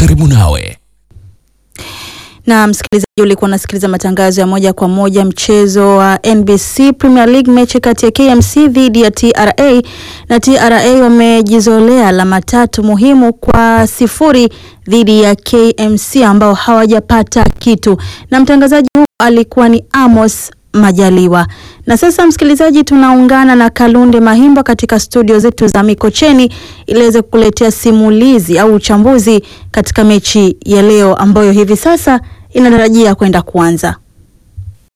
karibu nawe. Na msikilizaji, ulikuwa unasikiliza matangazo ya moja kwa moja mchezo wa NBC Premier League, mechi kati ya KMC dhidi ya TRA na TRA wamejizolea alama tatu muhimu kwa sifuri dhidi ya KMC ambao hawajapata kitu, na mtangazaji huu alikuwa ni Amos Majaliwa. Na sasa msikilizaji, tunaungana na Kalunde Mahimba katika studio zetu za Mikocheni ili aweze kukuletea simulizi au uchambuzi katika mechi ya leo ambayo hivi sasa inatarajia kwenda kuanza.